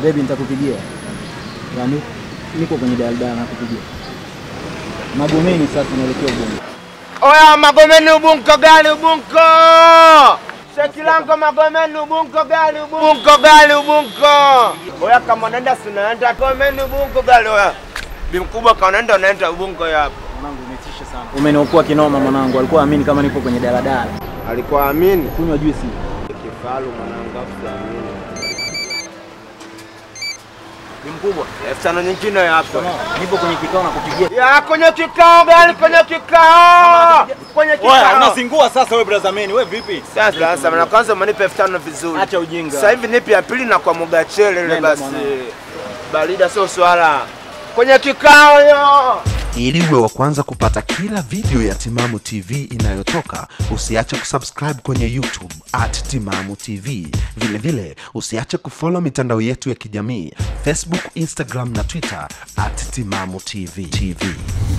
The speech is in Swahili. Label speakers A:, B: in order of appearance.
A: Baby nitakupigia. Yaani niko kwenye daladala nakupigia. Magomeni sasa naelekea Ubungo.
B: Oya, Magomeni Ubungo gani Ubungo? Shekilango Magomeni Ubungo gani Ubungo gani Ubungo? Oya, kama unaenda si unaenda Magomeni Ubungo gani oya? Bi mkubwa kama unaenda unaenda Ubungo hapo.
A: Mwanangu umetisha sana. Umeniokoa kinoma mwanangu. Alikuwa amini kama nipo kwenye daladala.
B: Alikuwa amini.
A: Kunywa juisi.
B: Kifalu mwanangu afu amini.
A: Bi mkubwa.
B: Elfu tano nyingine hapo.
A: Nipo kwenye kikao na kupigia.
B: Ya kwenye kikao gani kwenye kikao? Kwenye
C: Oya,
B: kikao.
C: unazingua sasa wewe brother man, wewe vipi?
B: Sasa sasa na kwanza umenipa elfu tano vizuri.
A: Acha ujinga.
B: Sasa hivi nipi ya pili na kwa mugachele ile
A: Nenda
B: basi.
A: mwanangu.
B: Barida sio swala. Kwenye kikao yo.
D: Ili uwe wa kwanza kupata kila video ya Timamu TV inayotoka, usiache kusubscribe kwenye YouTube at Timamu TV. Vilevile vile, usiache kufollow mitandao yetu ya kijamii Facebook, Instagram na Twitter at Timamu TV. TV.